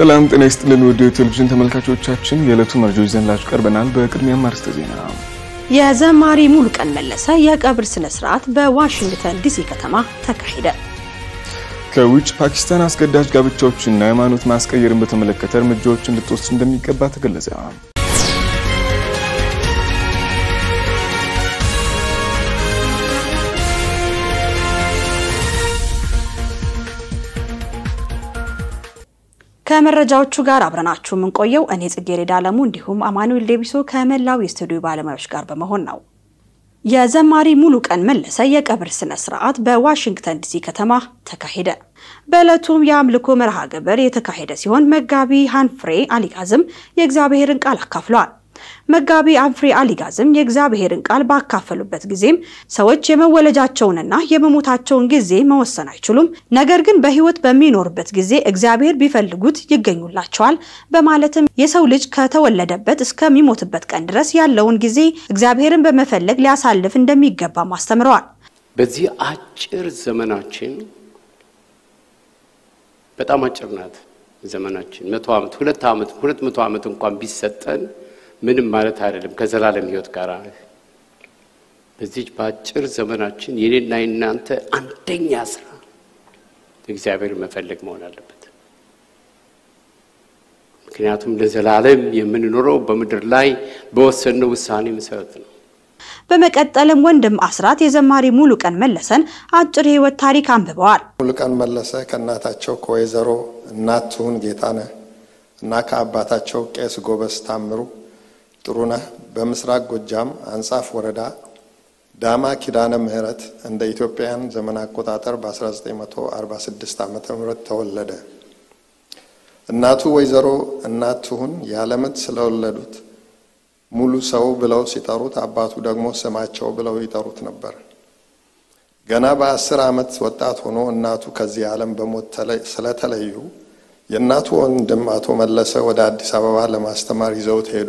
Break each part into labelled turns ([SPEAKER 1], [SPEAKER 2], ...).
[SPEAKER 1] ሰላም ጤና ይስጥልን ውድ የቴሌቪዥን ተመልካቾቻችን የዕለቱ መረጃዎች ይዘንላችሁ ቀርበናል። በቅድሚያም አርዕስተ ዜና።
[SPEAKER 2] የዘማሪ ሙሉቀን መለሰ የቀብር ስነ ስርዓት በዋሽንግተን ዲሲ ከተማ ተካሄደ።
[SPEAKER 1] ከውጭ ፓኪስታን አስገዳጅ ጋብቻዎችና ሃይማኖት ማስቀየርን በተመለከተ እርምጃዎች እንድትወስድ እንደሚገባ ተገለጸ።
[SPEAKER 2] ከመረጃዎቹ ጋር አብረናችሁ የምንቆየው እኔ ጽጌረዳ አለሙ እንዲሁም አማኑኤል ዴቢሶ ከመላው የስቱዲዮ ባለሙያዎች ጋር በመሆን ነው። የዘማሪ ሙሉቀን መለሰ የቀብር ስነ ስርዓት በዋሽንግተን ዲሲ ከተማ ተካሄደ። በዕለቱም የአምልኮ መርሃ ግብር የተካሄደ ሲሆን መጋቢ ሃንፍሬ አሊጋዝም የእግዚአብሔርን ቃል አካፍለዋል። መጋቢ አንፍሬ አሊጋዝም የእግዚአብሔርን ቃል ባካፈሉበት ጊዜም ሰዎች የመወለጃቸውንና የመሞታቸውን ጊዜ መወሰን አይችሉም፣ ነገር ግን በሕይወት በሚኖርበት ጊዜ እግዚአብሔር ቢፈልጉት ይገኙላቸዋል በማለትም የሰው ልጅ ከተወለደበት እስከሚሞትበት ቀን ድረስ ያለውን ጊዜ እግዚአብሔርን በመፈለግ ሊያሳልፍ እንደሚገባም አስተምረዋል።
[SPEAKER 3] በዚህ አጭር ዘመናችን በጣም አጭር ናት ዘመናችን። መቶ ዓመት ሁለት ዓመት ሁለት መቶ ዓመት እንኳን ቢሰጠን ምንም ማለት አይደለም ከዘላለም ሕይወት ጋር። በዚች በአጭር ዘመናችን የኔና የናንተ አንደኛ ስራ እግዚአብሔር መፈለግ መሆን አለበት። ምክንያቱም ለዘላለም የምንኖረው በምድር ላይ በወሰንነው ውሳኔ መሰረት ነው።
[SPEAKER 2] በመቀጠልም ወንድም አስራት የዘማሪ ሙሉቀን መለሰን አጭር የህይወት ታሪክ አንብበዋል።
[SPEAKER 4] ሙሉቀን መለሰ ከእናታቸው ከወይዘሮ እናት ትሁን ጌታነህ እና ከአባታቸው ቄስ ጎበዝ ታምሩ ጥሩነህ በምስራቅ ጎጃም አንጻፍ ወረዳ ዳማ ኪዳነ ምሕረት እንደ ኢትዮጵያውያን ዘመን አቆጣጠር በ1946 ዓ ም ተወለደ። እናቱ ወይዘሮ እናት ትሁን ያለምት ስለወለዱት ሙሉ ሰው ብለው ሲጠሩት፣ አባቱ ደግሞ ስማቸው ብለው ይጠሩት ነበር። ገና በአስር ዓመት ወጣት ሆኖ እናቱ ከዚህ ዓለም በሞት ስለተለዩ የእናቱ ወንድም አቶ መለሰ ወደ አዲስ አበባ ለማስተማር ይዘውት ሄዱ።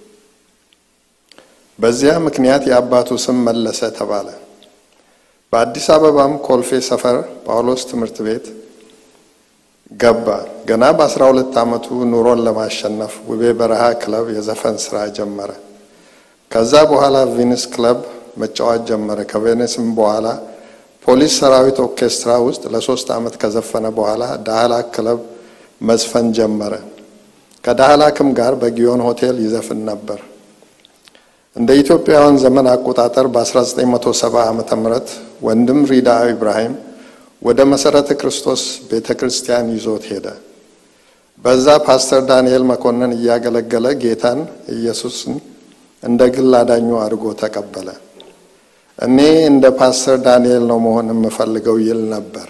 [SPEAKER 4] በዚያ ምክንያት የአባቱ ስም መለሰ ተባለ። በአዲስ አበባም ኮልፌ ሰፈር ጳውሎስ ትምህርት ቤት ገባ። ገና በአስራ ሁለት ዓመቱ ኑሮን ለማሸነፍ ውቤ በረሃ ክለብ የዘፈን ስራ ጀመረ። ከዛ በኋላ ቪኒስ ክለብ መጫወት ጀመረ። ከቬኒስም በኋላ ፖሊስ ሰራዊት ኦርኬስትራ ውስጥ ለሶስት ዓመት ከዘፈነ በኋላ ዳህላክ ክለብ መዝፈን ጀመረ። ከዳህላክም ጋር በጊዮን ሆቴል ይዘፍን ነበር። እንደ ኢትዮጵያውያን ዘመን አቆጣጠር በ1970 ዓ ም ወንድም ሪዳ ኢብራሂም ወደ መሰረተ ክርስቶስ ቤተ ክርስቲያን ይዞት ሄደ። በዛ ፓስተር ዳንኤል መኮንን እያገለገለ ጌታን ኢየሱስን እንደ ግል አዳኙ አድርጎ ተቀበለ። እኔ እንደ ፓስተር ዳንኤል ነው መሆን የምፈልገው ይል ነበር።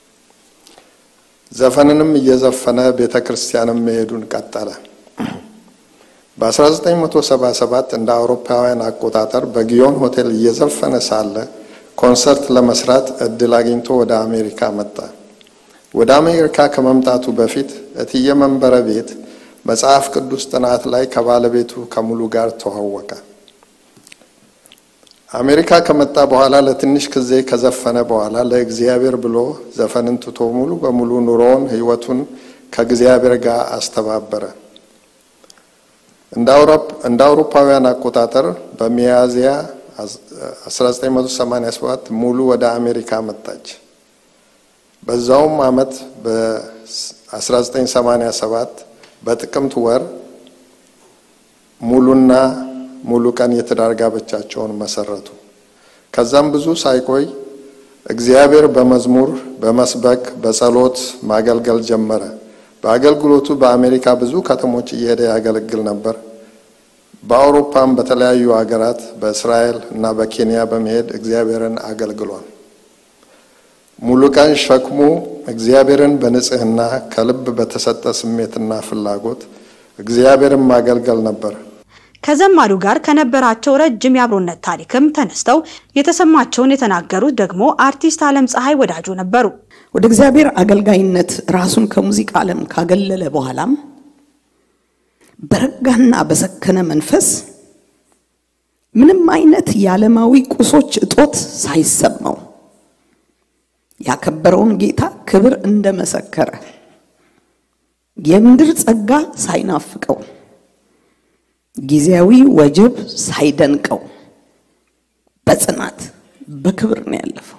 [SPEAKER 4] ዘፈንንም እየዘፈነ ቤተ ክርስቲያንም መሄዱን ቀጠለ። በ1977 እንደ አውሮፓውያን አቆጣጠር በጊዮን ሆቴል እየዘፈነ ሳለ ኮንሰርት ለመስራት እድል አግኝቶ ወደ አሜሪካ መጣ። ወደ አሜሪካ ከመምጣቱ በፊት እትየ መንበረ ቤት መጽሐፍ ቅዱስ ጥናት ላይ ከባለቤቱ ከሙሉ ጋር ተዋወቀ። አሜሪካ ከመጣ በኋላ ለትንሽ ጊዜ ከዘፈነ በኋላ ለእግዚአብሔር ብሎ ዘፈንን ትቶ ሙሉ በሙሉ ኑሮውን፣ ሕይወቱን ከእግዚአብሔር ጋር አስተባበረ። እንደ አውሮፓውያን አቆጣጠር በሚያዝያ 1987 ሙሉ ወደ አሜሪካ መጣች። በዛውም ዓመት በ1987 በጥቅምት ወር ሙሉና ሙሉ ቀን የትዳር ጋብቻቸውን መሰረቱ። ከዛም ብዙ ሳይቆይ እግዚአብሔር በመዝሙር በመስበክ በጸሎት ማገልገል ጀመረ። በአገልግሎቱ በአሜሪካ ብዙ ከተሞች እየሄደ ያገለግል ነበር። በአውሮፓም በተለያዩ ሀገራት በእስራኤል እና በኬንያ በመሄድ እግዚአብሔርን አገልግሏል። ሙሉቀን ሸክሙ እግዚአብሔርን በንጽህና ከልብ በተሰጠ ስሜትና ፍላጎት እግዚአብሔርን ማገልገል ነበር።
[SPEAKER 2] ከዘማሪው ጋር ከነበራቸው ረጅም የአብሮነት ታሪክም ተነስተው የተሰማቸውን የተናገሩት ደግሞ አርቲስት አለም ፀሐይ ወዳጆ ነበሩ።
[SPEAKER 5] ወደ እግዚአብሔር አገልጋይነት ራሱን ከሙዚቃ ዓለም ካገለለ በኋላም በረጋና በሰከነ መንፈስ ምንም አይነት የዓለማዊ ቁሶች እጦት ሳይሰማው ያከበረውን ጌታ ክብር እንደመሰከረ የምድር ጸጋ ሳይናፍቀው ጊዜያዊ ወጀብ ሳይደንቀው በጽናት በክብር ነው ያለፈው።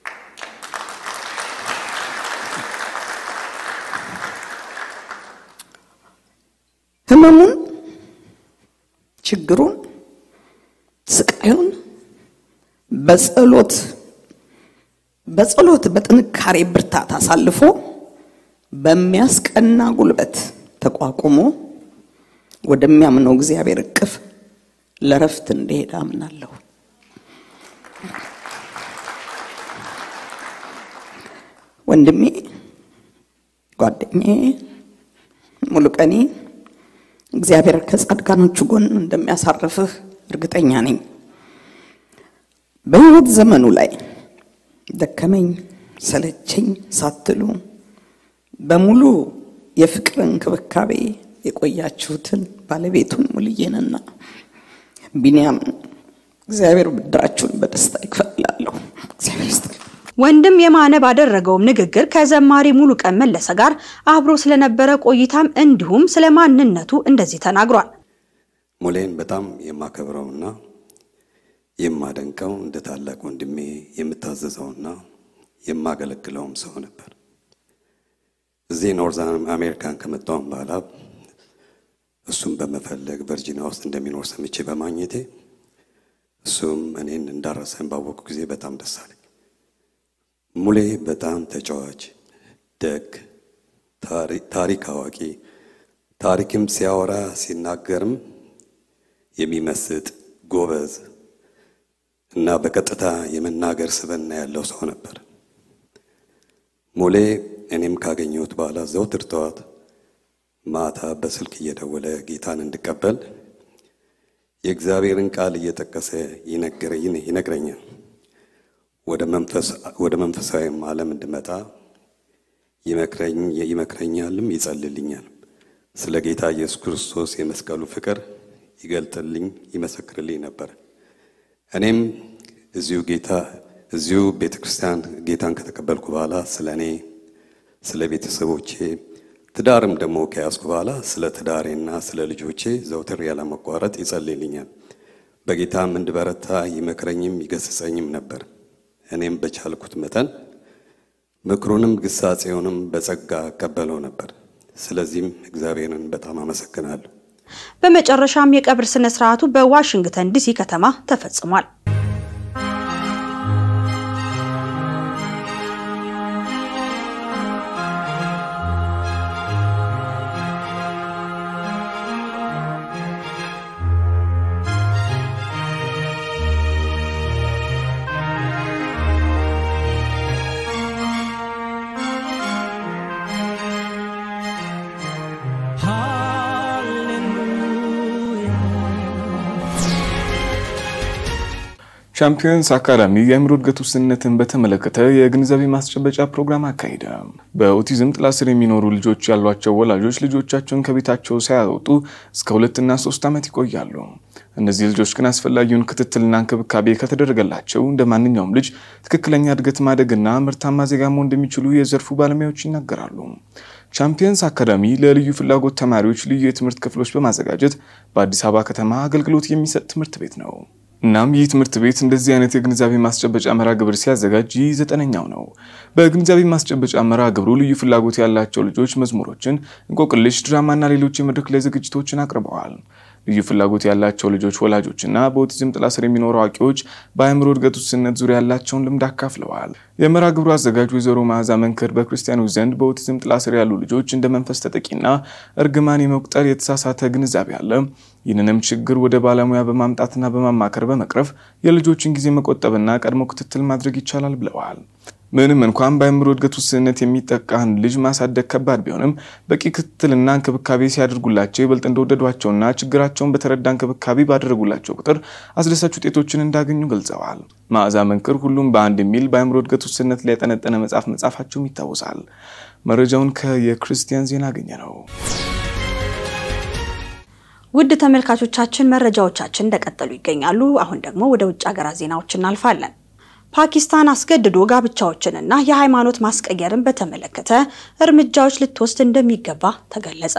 [SPEAKER 5] ህመሙን፣ ችግሩን፣ ስቃዩን በጸሎት በጸሎት በጥንካሬ ብርታት አሳልፎ በሚያስቀና ጉልበት ተቋቁሞ ወደሚያምነው እግዚአብሔር እቅፍ ለረፍት እንደሄደ አምናለሁ። ወንድሜ፣ ጓደኛዬ ሙሉቀኔ እግዚአብሔር ከጻድቃኖቹ ጎን እንደሚያሳርፍህ እርግጠኛ ነኝ። በሕይወት ዘመኑ ላይ ደከመኝ ሰለቸኝ ሳትሉ በሙሉ የፍቅር እንክብካቤ የቆያችሁትን ባለቤቱን ሙልዬንና ቢንያምን እግዚአብሔር ብድራችሁን በደስታ ይክፈልላለሁ። እግዚአብሔር ይስጥልኝ።
[SPEAKER 2] ወንድም የማነ ባደረገውም ንግግር ከዘማሪ ሙሉቀን መለሰ ጋር አብሮ ስለነበረ ቆይታም እንዲሁም ስለ ማንነቱ እንደዚህ ተናግሯል።
[SPEAKER 6] ሙሌን በጣም የማከብረውና የማደንቀው እንደ ታላቅ ወንድሜ የምታዘዘውና የማገለግለውም ሰው ነበር። እዚህ ኖርዝ አሜሪካን ከመጣሁም በኋላ እሱም በመፈለግ ቨርጂኒያ ውስጥ እንደሚኖር ሰምቼ በማግኘቴ እሱም እኔን እንዳረሰን ባወቁ ጊዜ በጣም ደስ አለኝ። ሙሌ በጣም ተጫዋች፣ ደግ፣ ታሪክ አዋቂ፣ ታሪክም ሲያወራ ሲናገርም የሚመስጥ ጎበዝ እና በቀጥታ የመናገር ስብዕና ያለው ሰው ነበር። ሙሌ እኔም ካገኘሁት በኋላ ዘውትር ጠዋት ማታ በስልክ እየደወለ ጌታን እንድቀበል የእግዚአብሔርን ቃል እየጠቀሰ ይነግረኛል። ወደ መንፈሳዊም ዓለም እንድመጣ ይመክረኛልም ይጸልልኛል። ስለ ጌታ ኢየሱስ ክርስቶስ የመስቀሉ ፍቅር ይገልጥልኝ ይመሰክርልኝ ነበር። እኔም እዚሁ ጌታ እዚሁ ቤተ ክርስቲያን ጌታን ከተቀበልኩ በኋላ ስለ እኔ ስለ ቤተሰቦቼ ትዳርም ደግሞ ከያዝኩ በኋላ ስለ ትዳሬና ስለ ልጆቼ ዘውትር ያለመቋረጥ ይጸልይልኛል። በጌታም እንድበረታ ይመክረኝም ይገስጸኝም ነበር። እኔም በቻልኩት መጠን ምክሩንም ግሳጼውንም በጸጋ እቀበለው ነበር። ስለዚህም እግዚአብሔርን በጣም አመሰግናለሁ።
[SPEAKER 2] በመጨረሻም የቀብር ስነ ስርዓቱ በዋሽንግተን ዲሲ ከተማ ተፈጽሟል።
[SPEAKER 1] ቻምፒየንስ አካዳሚ የአእምሮ እድገት ውስንነትን በተመለከተ የግንዛቤ ማስጨበጫ ፕሮግራም አካሄደ። በኦቲዝም ጥላ ስር የሚኖሩ ልጆች ያሏቸው ወላጆች ልጆቻቸውን ከቤታቸው ሳያወጡ እስከ ሁለትና ሶስት ዓመት ይቆያሉ። እነዚህ ልጆች ግን አስፈላጊውን ክትትልና እንክብካቤ ከተደረገላቸው እንደ ማንኛውም ልጅ ትክክለኛ እድገት ማደግና ምርታማ ዜጋ መሆን እንደሚችሉ የዘርፉ ባለሙያዎች ይናገራሉ። ቻምፒየንስ አካዳሚ ለልዩ ፍላጎት ተማሪዎች ልዩ የትምህርት ክፍሎች በማዘጋጀት በአዲስ አበባ ከተማ አገልግሎት የሚሰጥ ትምህርት ቤት ነው። እናም ይህ ትምህርት ቤት እንደዚህ አይነት የግንዛቤ ማስጨበጫ መርሃ ግብር ሲያዘጋጅ ይህ ዘጠነኛው ነው። በግንዛቤ ማስጨበጫ መርሃ ግብሩ ልዩ ፍላጎት ያላቸው ልጆች መዝሙሮችን፣ እንቆቅልሽ፣ ድራማና ሌሎች የመድረክ ላይ ዝግጅቶችን አቅርበዋል። ልዩ ፍላጎት ያላቸው ልጆች ወላጆችና በኦቲዝም ጥላ ስር የሚኖሩ አዋቂዎች በአእምሮ እድገት ውስንነት ዙሪያ ያላቸውን ልምድ አካፍለዋል። የመርሃ ግብሩ አዘጋጅ ወይዘሮ መዓዛ መንክር በክርስቲያኖች ዘንድ በኦቲዝም ጥላ ስር ያሉ ልጆች እንደ መንፈስ ተጠቂና እርግማን የመቁጠር የተሳሳተ ግንዛቤ አለ። ይህንንም ችግር ወደ ባለሙያ በማምጣትና በማማከር በመቅረፍ የልጆችን ጊዜ መቆጠብና ቀድሞ ክትትል ማድረግ ይቻላል ብለዋል። ምንም እንኳን በአእምሮ እድገት ውስንነት የሚጠቃን ልጅ ማሳደግ ከባድ ቢሆንም በቂ ክትትልና እንክብካቤ ሲያደርጉላቸው ይበልጥ እንደወደዷቸውና ችግራቸውን በተረዳ እንክብካቤ ባደረጉላቸው ቁጥር አስደሳች ውጤቶችን እንዳገኙ ገልጸዋል። መዓዛ መንክር ሁሉም በአንድ የሚል በአእምሮ እድገት ውስንነት ላይ ያጠነጠነ መጽሐፍ መጻፋቸውም ይታወሳል። መረጃውን ከየክርስቲያን ዜና አገኘ ነው።
[SPEAKER 2] ውድ ተመልካቾቻችን መረጃዎቻችን እንደቀጠሉ ይገኛሉ። አሁን ደግሞ ወደ ውጭ ሀገራት ዜናዎች እናልፋለን። ፓኪስታን አስገድዶ ጋብቻዎችንና የሃይማኖት ማስቀየርን በተመለከተ እርምጃዎች ልትወስድ እንደሚገባ ተገለጸ።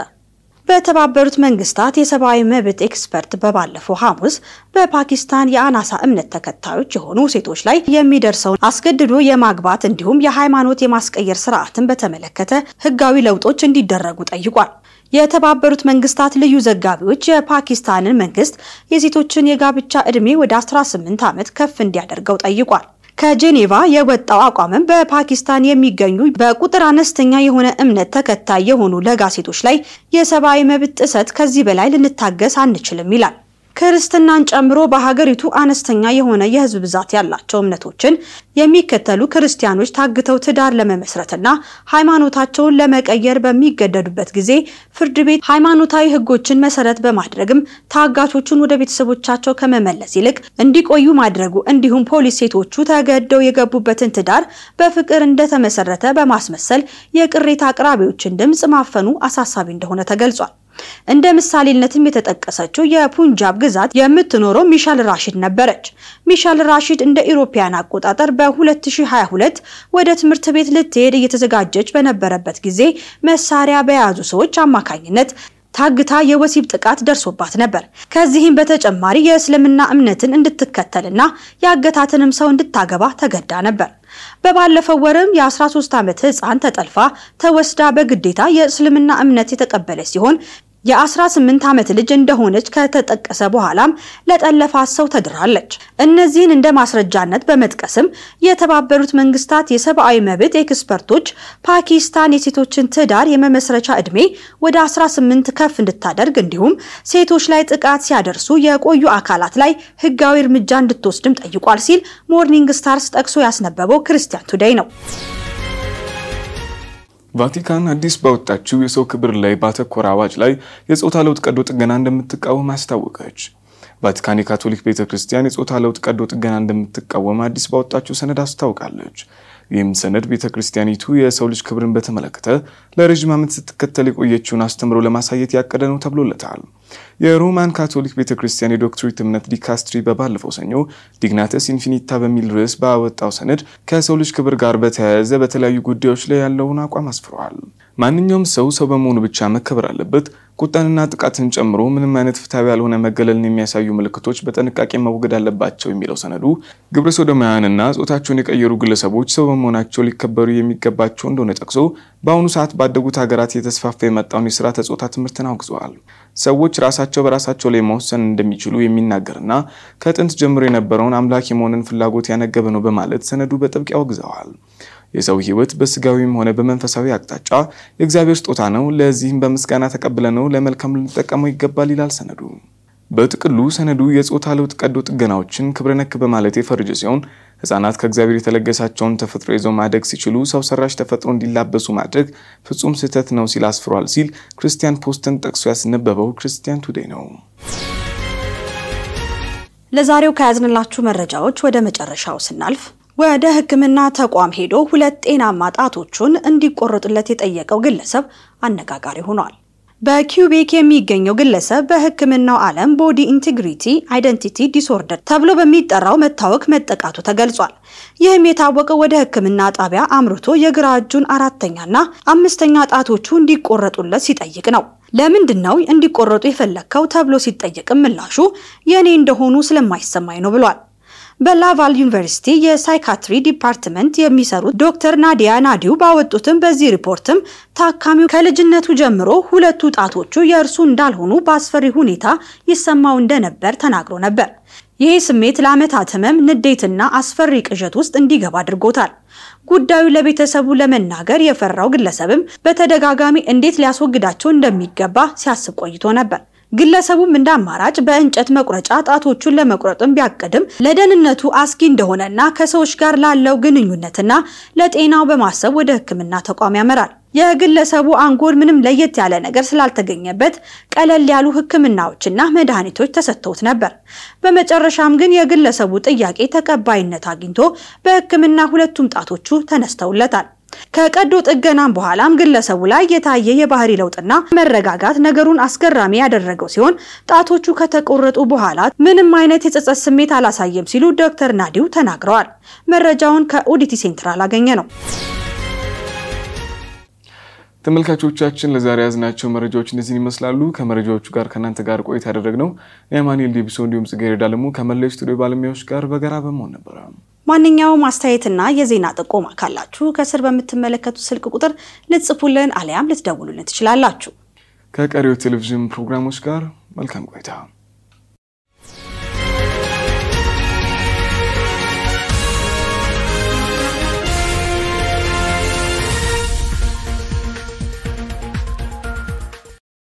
[SPEAKER 2] በተባበሩት መንግስታት የሰብአዊ መብት ኤክስፐርት በባለፈው ሐሙስ በፓኪስታን የአናሳ እምነት ተከታዮች የሆኑ ሴቶች ላይ የሚደርሰውን አስገድዶ የማግባት እንዲሁም የሃይማኖት የማስቀየር ስርዓትን በተመለከተ ህጋዊ ለውጦች እንዲደረጉ ጠይቋል። የተባበሩት መንግስታት ልዩ ዘጋቢዎች የፓኪስታንን መንግስት የሴቶችን የጋብቻ ዕድሜ ወደ 18 ዓመት ከፍ እንዲያደርገው ጠይቋል። ከጄኔቫ የወጣው አቋምም በፓኪስታን የሚገኙ በቁጥር አነስተኛ የሆነ እምነት ተከታይ የሆኑ ለጋ ሴቶች ላይ የሰብአዊ መብት ጥሰት ከዚህ በላይ ልንታገስ አንችልም ይላል። ክርስትናን ጨምሮ በሀገሪቱ አነስተኛ የሆነ የህዝብ ብዛት ያላቸው እምነቶችን የሚከተሉ ክርስቲያኖች ታግተው ትዳር ለመመስረትና ሃይማኖታቸውን ለመቀየር በሚገደዱበት ጊዜ ፍርድ ቤት ሃይማኖታዊ ህጎችን መሰረት በማድረግም ታጋቾቹን ወደ ቤተሰቦቻቸው ከመመለስ ይልቅ እንዲቆዩ ማድረጉ እንዲሁም ፖሊስ ሴቶቹ ተገደው የገቡበትን ትዳር በፍቅር እንደተመሰረተ በማስመሰል የቅሬታ አቅራቢዎችን ድምፅ ማፈኑ አሳሳቢ እንደሆነ ተገልጿል። እንደ ምሳሌነትም የተጠቀሰችው የፑንጃብ ግዛት የምትኖረው ሚሻል ራሺድ ነበረች። ሚሻል ራሺድ እንደ ኢሮፓያን አቆጣጠር በ2022 ወደ ትምህርት ቤት ልትሄድ እየተዘጋጀች በነበረበት ጊዜ መሳሪያ በያዙ ሰዎች አማካኝነት ታግታ የወሲብ ጥቃት ደርሶባት ነበር። ከዚህም በተጨማሪ የእስልምና እምነትን እንድትከተልና ያገታትንም ሰው እንድታገባ ተገዳ ነበር። በባለፈው ወርም የ13 ዓመት ህፃን ተጠልፋ ተወስዳ በግዴታ የእስልምና እምነት የተቀበለች ሲሆን የ18 ዓመት ልጅ እንደሆነች ከተጠቀሰ በኋላም ለጠለፋት ሰው ተድራለች። እነዚህን እንደ ማስረጃነት በመጥቀስም የተባበሩት መንግስታት የሰብአዊ መብት ኤክስፐርቶች ፓኪስታን የሴቶችን ትዳር የመመስረቻ ዕድሜ ወደ 18 ከፍ እንድታደርግ እንዲሁም ሴቶች ላይ ጥቃት ሲያደርሱ የቆዩ አካላት ላይ ህጋዊ እርምጃ እንድትወስድም ጠይቋል ሲል ሞርኒንግ ስታርስ ጠቅሶ ያስነበበው ክርስቲያን ቱዴይ ነው።
[SPEAKER 1] ቫቲካን አዲስ ባወጣችው የሰው ክብር ላይ ባተኮረ አዋጅ ላይ የጾታ ለውጥ ቀዶ ጥገና እንደምትቃወም አስታወቀች። ቫቲካን የካቶሊክ ቤተ ክርስቲያን የጾታ ለውጥ ቀዶ ጥገና እንደምትቃወም አዲስ ባወጣችው ሰነድ አስታውቃለች። ይህም ሰነድ ቤተ ክርስቲያኒቱ የሰው ልጅ ክብርን በተመለከተ ለረዥም ዓመት ስትከተል የቆየችውን አስተምሮ ለማሳየት ያቀደ ነው ተብሎለታል። የሮማን ካቶሊክ ቤተ ክርስቲያን የዶክትሪት እምነት ዲካስትሪ በባለፈው ሰኞ ዲግናተስ ኢንፊኒታ በሚል ርዕስ ባወጣው ሰነድ ከሰው ልጅ ክብር ጋር በተያያዘ በተለያዩ ጉዳዮች ላይ ያለውን አቋም አስፍረዋል። ማንኛውም ሰው ሰው በመሆኑ ብቻ መከበር አለበት። ቁጣንና ጥቃትን ጨምሮ ምንም አይነት ፍትሐዊ ያልሆነ መገለልን የሚያሳዩ ምልክቶች በጥንቃቄ መወገድ አለባቸው የሚለው ሰነዱ ግብረ ሶዶማውያንና ጾታቸውን የቀየሩ ግለሰቦች ሰው በመሆናቸው ሊከበሩ የሚገባቸው እንደሆነ ጠቅሶ በአሁኑ ሰዓት ባደጉት ሀገራት የተስፋፋ የመጣውን የስርዓተ ጾታ ትምህርትን አውግዘዋል። ሰዎች ራሳቸው በራሳቸው ላይ መወሰን እንደሚችሉ የሚናገርና ከጥንት ጀምሮ የነበረውን አምላክ የመሆንን ፍላጎት ያነገበ ነው በማለት ሰነዱ በጥብቅ ያወግዘዋል። የሰው ሕይወት በስጋዊም ሆነ በመንፈሳዊ አቅጣጫ የእግዚአብሔር ስጦታ ነው። ለዚህም በምስጋና ተቀብለ ነው ለመልካም ልንጠቀመው ይገባል ይላል ሰነዱ። በጥቅሉ ሰነዱ የጾታ ለውጥ ቀዶ ጥገናዎችን ክብረ ነክ በማለት የፈረጀ ሲሆን ሕጻናት ከእግዚአብሔር የተለገሳቸውን ተፈጥሮ ይዘው ማደግ ሲችሉ ሰው ሰራሽ ተፈጥሮ እንዲላበሱ ማድረግ ፍጹም ስህተት ነው ሲል አስፍሯል ሲል ክርስቲያን ፖስትን ጠቅሶ ያስነበበው ክርስቲያን ቱዴይ ነው።
[SPEAKER 2] ለዛሬው ከያዝንላችሁ መረጃዎች ወደ መጨረሻው ስናልፍ ወደ ሕክምና ተቋም ሄዶ ሁለት ጤናማ ጣቶቹን እንዲቆረጡለት የጠየቀው ግለሰብ አነጋጋሪ ሆኗል። በኪውቤክ የሚገኘው ግለሰብ በሕክምናው ዓለም ቦዲ ኢንቴግሪቲ አይደንቲቲ ዲስኦርደር ተብሎ በሚጠራው መታወክ መጠቃቱ ተገልጿል። ይህም የታወቀው ወደ ሕክምና ጣቢያ አምርቶ የግራ እጁን አራተኛና አምስተኛ ጣቶቹ እንዲቆረጡለት ሲጠይቅ ነው። ለምንድን ነው እንዲቆረጡ የፈለግከው ተብሎ ሲጠየቅም ምላሹ የእኔ እንደሆኑ ስለማይሰማኝ ነው ብሏል። በላቫል ዩኒቨርሲቲ የሳይካትሪ ዲፓርትመንት የሚሰሩት ዶክተር ናዲያ ናዲው ባወጡትም በዚህ ሪፖርትም ታካሚው ከልጅነቱ ጀምሮ ሁለቱ ጣቶቹ የእርሱ እንዳልሆኑ በአስፈሪ ሁኔታ ይሰማው እንደነበር ተናግሮ ነበር። ይሄ ስሜት ለዓመታት ህመም፣ ንዴትና አስፈሪ ቅዠት ውስጥ እንዲገባ አድርጎታል። ጉዳዩ ለቤተሰቡ ለመናገር የፈራው ግለሰብም በተደጋጋሚ እንዴት ሊያስወግዳቸው እንደሚገባ ሲያስብ ቆይቶ ነበር። ግለሰቡም እንደ አማራጭ በእንጨት መቁረጫ ጣቶቹን ለመቁረጥም ቢያቅድም ለደህንነቱ አስጊ እንደሆነና ከሰዎች ጋር ላለው ግንኙነትና ለጤናው በማሰብ ወደ ሕክምና ተቋም ያመራል። የግለሰቡ አንጎል ምንም ለየት ያለ ነገር ስላልተገኘበት ቀለል ያሉ ሕክምናዎችና መድኃኒቶች ተሰጥተውት ነበር። በመጨረሻም ግን የግለሰቡ ጥያቄ ተቀባይነት አግኝቶ በሕክምና ሁለቱም ጣቶቹ ተነስተውለታል። ከቀዶ ጥገናም በኋላም ግለሰቡ ላይ የታየ የባህሪ ለውጥና መረጋጋት ነገሩን አስገራሚ ያደረገው ሲሆን ጣቶቹ ከተቆረጡ በኋላ ምንም አይነት የጸጸት ስሜት አላሳየም ሲሉ ዶክተር ናዲው ተናግረዋል። መረጃውን ከኦዲቲ ሴንትራል አገኘ ነው።
[SPEAKER 1] ተመልካቾቻችን ለዛሬ ያዝናቸው መረጃዎች እነዚህን ይመስላሉ። ከመረጃዎቹ ጋር ከእናንተ ጋር ቆይታ ያደረግነው የማኑኤል ዴቢሶ እንዲሁም ጽጌረዳ አለሙ ከመላው ስቱዲዮ ባለሙያዎች ጋር በጋራ በመሆን ነበረ።
[SPEAKER 2] ማንኛውም አስተያየትና የዜና ጥቆማ ካላችሁ ከስር በምትመለከቱት ስልክ ቁጥር ልትጽፉልን አሊያም ልትደውሉልን ትችላላችሁ።
[SPEAKER 1] ከቀሪው ቴሌቪዥን ፕሮግራሞች ጋር መልካም ቆይታ